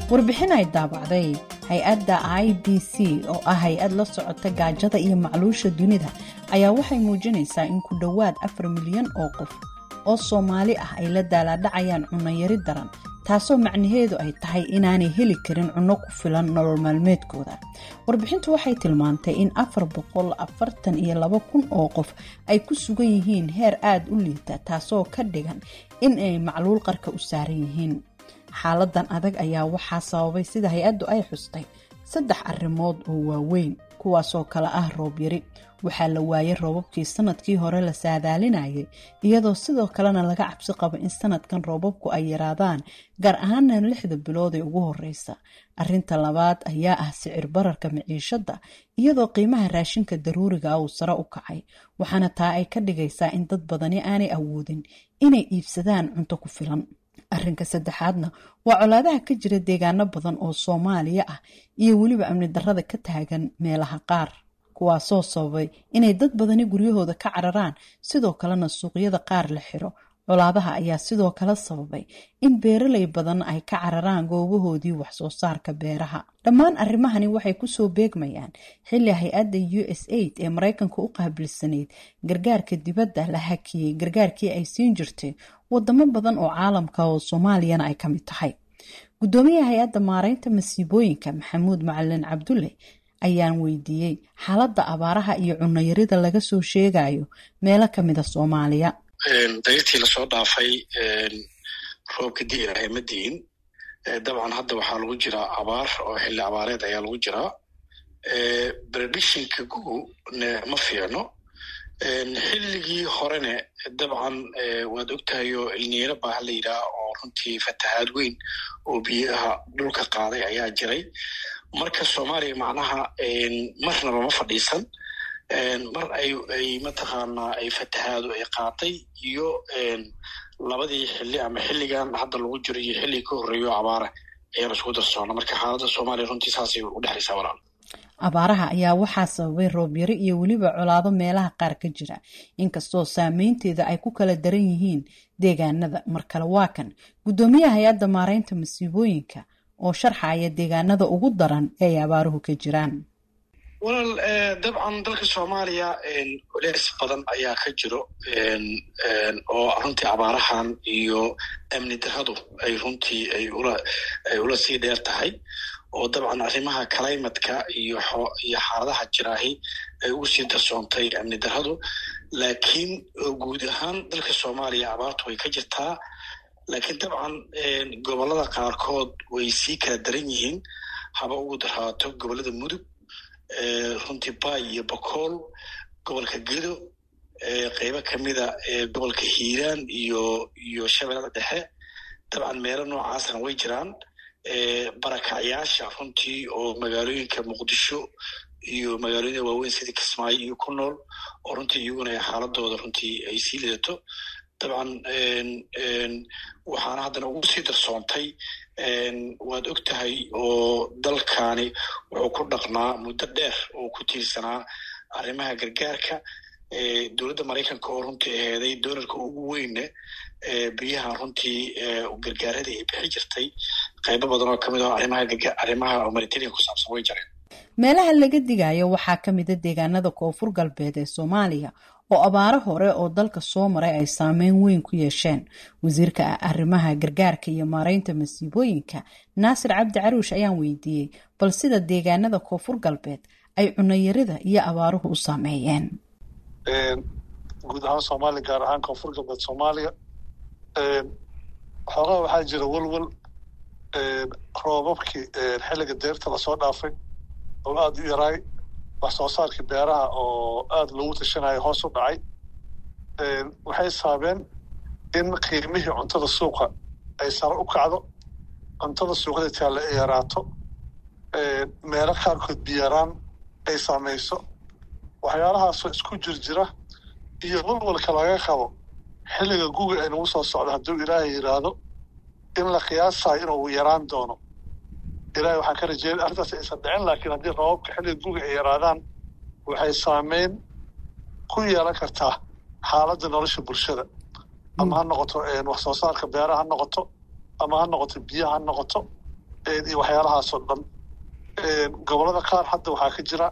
warbixin ay daabacday hay-adda i b c oo ah hay-ad la socota gaajada iyo macluusha dunida ayaa waxay muujinaysaa in ku dhowaad afar milyan oo qof oo soomaali ah ay la daalaadhacayaan cunayari daran taasoo macnaheedu ay tahay inaanay heli karin cunno ku filan nolol maalmeedkooda warbixintu waxay tilmaantay in afar boqol afartan iyo laba kun oo qof ay ku sugan yihiin heer aada u liita taasoo ka dhigan in ay macluul qarka u saaran yihiin xaaladan adag ayaa waxaa sababay sida hay-addu ay xustay saddex arrimood oo waaweyn kuwaasoo kale ah roob yari waxaa la waayay roobabkii sanadkii hore la saadaalinayay iyadoo sidoo kalena laga cabsi qabo in sanadkan roobabku ay yaraadaan gaar ahaana lixda bilood ee ugu horeysa arinta labaad ayaa ah sicir bararka miciishada iyadoo qiimaha raashinka daruuriga ah uu sare u kacay waxaana taa ay ka dhigaysaa in dad badani aanay awoodin inay iibsadaan cunto ku filan arrinka saddexaadna waa colaadaha ka jira deegaano badan oo soomaaliya ah iyo weliba amni darrada ka taagan meelaha qaar kuwaasoo sababay inay dad badani guryahooda ka cararaan sidoo kalena suuqyada qaar la xiro colaadaha ayaa sidoo kale sababay in beeraley badan ay ka cararaan goobahoodii waxsoo saarka beeraha dhammaan arrimahani waxay kusoo beegmayaan xilli hay-adda u s aid ee maraykanka u qaabilsanayd gargaarka dibadda la hakiyey gargaarkii ay siin jirtay wadamo badan oo caalamka oo soomaaliyana ay ka mid tahay guddoomiyaha hay-adda maareynta masiibooyinka maxamuud macalin cabdulle ayaan weydiiyey xaaladda abaaraha iyo cunayarida laga soo sheegayo meelo ka mida soomaaliya dariirtii lasoo dhaafay roobka di ilaahay ma diin dabcan hadda waxaa lagu jiraa abaar oo xilli abaareed ayaa lagu jiraa predictionka gugu ma fiicno xilligii horene dabcan waad ogtahayo ilniiro baaha la yidhaah oo runtii fatahaad weyn oo biyaha dhulka qaaday ayaa jiray marka soomaaliya macnaha marnaba ma fadhiisan mar ay ay mataqaanaa ay fatahaadu ay qaatay iyo labadii xilli ama xilligan hadda lagu jiro iyo xilligii ka horreeyo abaara ayaan isku darsoona marka xaaladda soomaaliya runtii saasay u dhexaysaa walaal abaaraha ayaa waxaa sababay roobyaro iyo weliba colaado meelaha qaar ka jira inkastoo saameynteeda ay ku kala daran yihiin deegaanada mar kale waa kan guddoomiyaha hay-adda maareynta masiibooyinka oo sharxaya deegaanada ugu daran ee ay abaaruhu ka jiraan walaal dabcan dalka soomaaliya culeys badan ayaa ka jiro oo runtii abaarahan iyo amni darradu ay runtii ay ula ay ula sii dheer tahay oo dabcan arrimaha climatka iyo iyo xaaladaha jiraahi ay ugu sii darsoontay amni darradu laakiin guud ahaan dalka soomaaliya abaartu way ka jirtaa laakiin dabcan gobollada qaarkood way sii kala daran yihiin haba ugu daraato gobollada mudug runtii bay iyo bokool gobolka gedo qeybo kamida gobolka hiiraan iyo iyo shabeellada dhexe dabcan meelo noocaasna way jiraan barakacyaasha runtii oo magaalooyinka muqdisho iyo magaalooyinka waaweyn sidii kismaayo iyo ku nool oo runtii iyaguna xaaladooda runtii ay sii lidato dabcan waxaana haddana ugu sii darsoontay waad og tahay oo dalkani wuxuu ku dhaqnaa muddo dheer oo ku tiirsanaa arrimaha gargaarka dowladda maraykanka oo runtii aheeday dolarka ugu weyne biyaha runtii gargaaradii ay bixi jirtay qaybo badan oo kamid ah arrimaha arrimaha humanitarian ku saabsan way jareen meelaha laga digayo waxaa ka mida deegaanada koonfur galbeed ee soomaaliya oo abaaro hore oo dalka soo maray ay saameyn weyn ku yeesheen wasiirka arrimaha gargaarka iyo maareynta masiibooyinka naasir cabdi caruush ayaan weydiiyey bal sida deegaanada koonfur galbeed ay cunayarida iyo abaaruhu u saameeyeen guud ahaan soomaaliya gaar ahaan koonfur galbeed soomaaliya xoogaa waxaa jira welwel roobabkii xilliga deerta lasoo dhaafay oo aada u yaraay wax soo saarkii beeraha oo aada loogu tashanayo hoos u dhacay waxay saabeen in qiimihii cuntada suuqa ay sare u kacdo cuntada suuqada taalla ay yaraato meelo qaarkood biyaraan ay saamayso waxyaalahaasoo isku jirjira iyo walwalka laga qabo xilliga guga ay nagu soo socdo hadduu ilaahay yidhaahdo in la qiyaasayo inuu yaraan doono ilahay waxaan ka rajeeya arrintaas aysan dhicin laakiin haddii roobabka xilliga guga ay yaraadaan waxay saameyn ku yeelan kartaa xaaladda nolosha bulshada ama ha noqoto wax soo saarka beeraha ha noqoto ama ha noqoto biyaha ha noqoto iyo waxyaalahaasoo dhan gobollada qaar hadda waxaa ka jira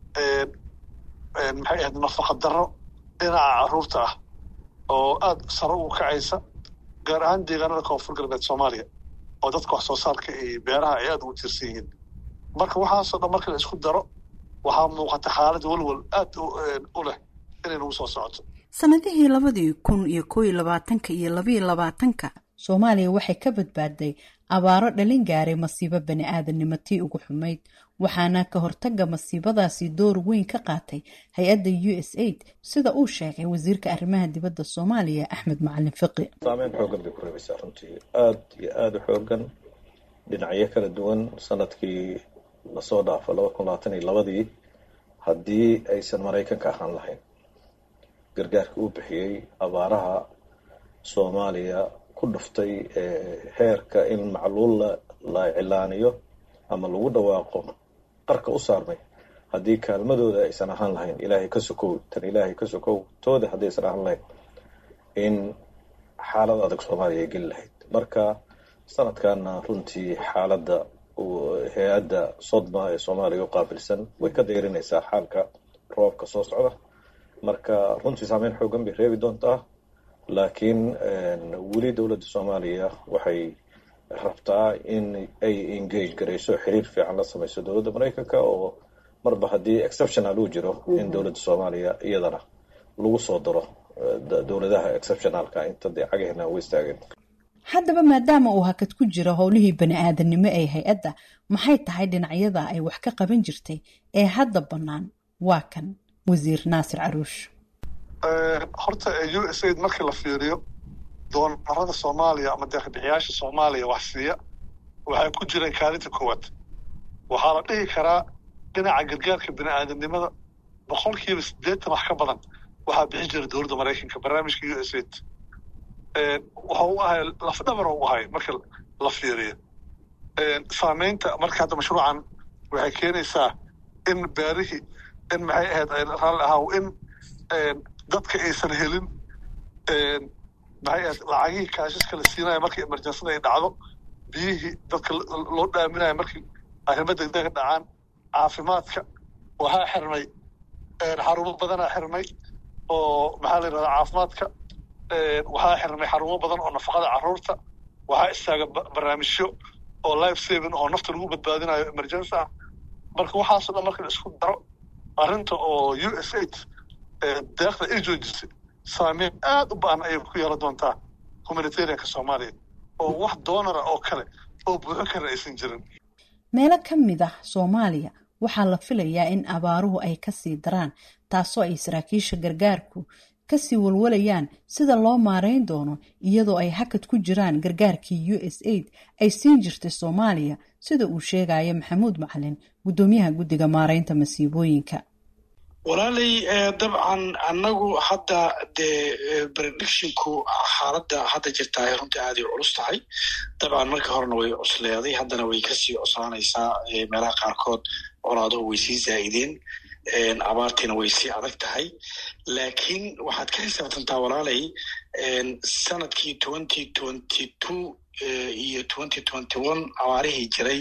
maxay ahayd nafaqa darro dhinaca carruurta ah oo aada sare ugu kacaysa gaar ahaan deegaanada koonfur galbeed soomaaliya oo dadka wax soo saarka iyo beeraha ay aada ugu tiirsan yihiin marka waxaasoo dhan marka la isku daro waxaa muuqata xaalad walwal aad u leh inay nagu soo socoto sanadihii labadii kun iyo koo iyo labaatanka iyo labaiyo labaatanka soomaaliya waxay ka badbaadday abaaro dhalin gaaray masiibo bani aadamnimo tii ugu xumayd waxaana ka hortaga masiibadaasi door weyn ka qaatay hay-adda u s aid sida uu sheegay wasiirka arrimaha dibadda soomaaliya axmed macalin fiqi saameyn xoogan bay ku reebaysaa runtii aada iyo aada u xoogan dhinacyo kala duwan sanadkii lasoo dhaafo laba kun labaatan iyo labadii haddii aysan maraykanka ahaan lahayn gargaarka uu bixiyey abaaraha soomaaliya ku dhuftay heerka in macluul la cilaaniyo ama lagu dhawaaqo qarka u saarmay haddii kaalmadooda aysan ahaan lahayn ilaahay ka sokow tan ilaahay ka sokow tooda haddii aysan ahaan lahayn in xaalad adag soomaaliya ay geli lahayd marka sanadkanna runtii xaaladda hay-adda sodma ee soomaaliya u qaabilsan way ka dayrinaysaa xaalka roobka soo socda marka runtii saameyn xoogan bay reebi doontaa laakiin weli dowladda soomaaliya waxay rabtaa in ay engage garayso xiriir fiican la samayso dowladda maraykanka oo marba haddii exceptional uu jiro in dowladda soomaaliya iyadana lagu soo daro dowladaha exceptionalka inta dee cagahena u istaageen haddaba maadaama uu hakad ku jiro howlihii bani aadanimo ee hay-adda maxay tahay dhinacyada ay wax ka qaban jirtay ee hadda bannaan waa kan wasiir naasir caruush horta u s aid markii la fiiriyo doonarada soomaaliya ama deeqbixiyaasha soomaaliya wax siiya waxay ku jireen kaalinta koowaad waxaa la dhihi karaa dhinaca gargaarka bini aadamnimada boqolkiiba siddeetan wax ka badan waxaa bixin jira dowladda maraykanka barnaamijka u s aid waxa u ahay lafdhabar u ahay marka la fiiriyo saameynta marka hadda mashruucan waxay keenaysaa in beerihii in maxay ahayd raalli ahaaw in dadka aysan helin maxay ahayd lacagihii kaashaska la siinaya markii emerjensada ay dhacdo biyihii dadka loo dhaaminaya markii arrimo degdega dhacaan caafimaadka waxaa xirmay xarumo badanaa xirmay oo maxaa la yidhahdaa caafimaadka waxaa xirmay xarumo badan oo nafaqada carruurta waxaa istaaga barnaamijyo oo life saving oo nafta lagu badbaadinayo emergency ah marka waxaasoo dhan marka la isku daro arrinta oo u s aid deeqda ay joojisay saameyn aada u ba-an ayay ku yeelan doontaa humanitarianka soomaaliya oo wax doonara oo kale oo buuxin kara aysan jirin meelo ka mid ah soomaaliya waxaa la filayaa in abaaruhu ay kasii daraan taasoo ay saraakiisha gargaarku kasii walwalayaan sida loo maareyn doono iyadoo ay hakad ku jiraan gargaarkii u s aid ay siin jirtay soomaaliya sida uu sheegaya maxamuud macalin guddoomiyaha guddiga maareynta masiibooyinka walaalay dabcan annagu hadda dee predictionku xaaladda hadda jirtaa runtii aaday culus tahay dabcan markii horena way cusleeday haddana way kasii cuslaanaysaa meelaha qaarkood colaaduhu way sii zaa'ideen abaartiina way sii adag tahay laakiin waxaad ka xisaabtantaa walaalay sanadkii twenty twenty two iyo twenty twenty one abaarihii jiray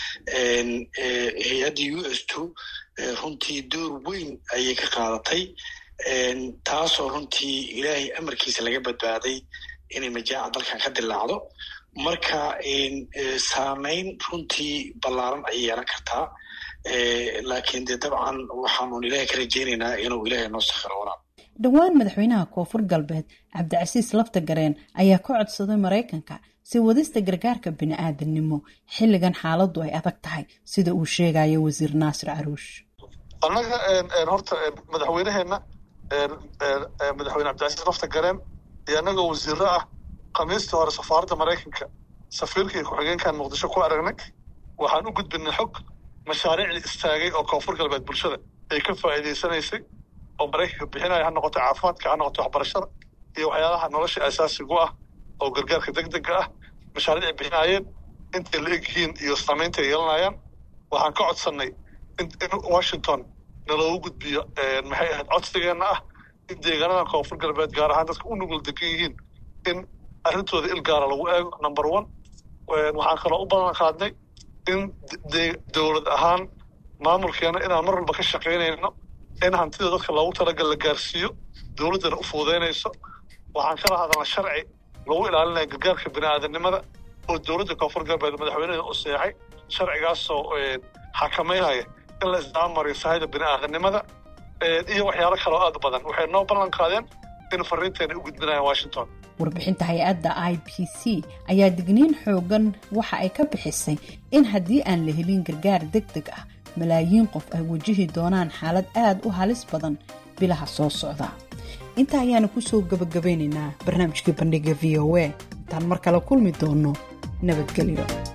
hay-adda u s two runtii door weyn ayay ka qaadatay taasoo runtii ilaahay amarkiisa laga badbaaday inay majaaca dalkan ka dilaacdo marka saameyn runtii ballaaran ayay yeelan kartaa laakiin dee dabcan waxaanun ilaahay ka rajeynaynaa inuu ilaahay noo sakhiro walaal dhowaan madaxweynaha koonfur galbeed cabdicasiis laftagareen ayaa ka codsaday maraykanka si wadista gargaarka bini aadamnimo xilligan xaaladdu ay adag tahay sida uu sheegayo wasiir naasir caruush annaga horta madaxweyneheenna madaxweyne cabdicasiis laftagareen iyo annagoo wasiiro ah khamiistii hore safaaradda maraykanka safiirka iyo ku-xigeenkan muqdisho ku aragnay waxaan u gudbinay xog mashaariicdii istaagay oo koonfur galbeed bulshada ay ka faa'iidaysanaysay oo maraykanka bixinaya ha noqoto caafimaadka ha noqoto waxbarashada iyo waxyaalaha nolosha asaasigu ah oo gargaarka deg dega ah mashaariic ay bixinaayeen intay la egyihiin iyo saamaynta ay yeelanayaan waxaan ka codsannay in washington naloogu gudbiyo maxay ahayd codsigeenna ah in deegaanada koonfur galbeed gaar ahaan dadka u nugul degan yihiin in arrintooda il gaara lagu eego number one waxaan kaloo u balan qaadnay in dowlad ahaan maamulkeena inaan mar walba ka shaqaynayno in hantida dadka loogu talagal la gaarsiiyo dowladdana u fuudaynayso waxaan kala hadalna sharci lagu ilaalinaya gargaarka bini'aadanimada oo dowladda koonfur galbeed madaxweyneeda u seexay sharcigaasoo xakamaynaya in la isdaamariyo sahayda bini'aadanimada iyo waxyaalo kaloo aad u badan waxay noo ballan qaadeen in fariinteena u gudbinayaan washington warbixinta hay-adda i b c ayaa digniin xoogan waxa ay ka bixisay in haddii aan la helin gargaar deg deg ah malaayiin qof ay wajihi doonaan xaalad aad u halis badan bilaha soo socda intaa ayaana kusoo gabagabaynaynaa barnaamijkii bandhiga v o a intaan mar kale kulmi doono nabadgelyo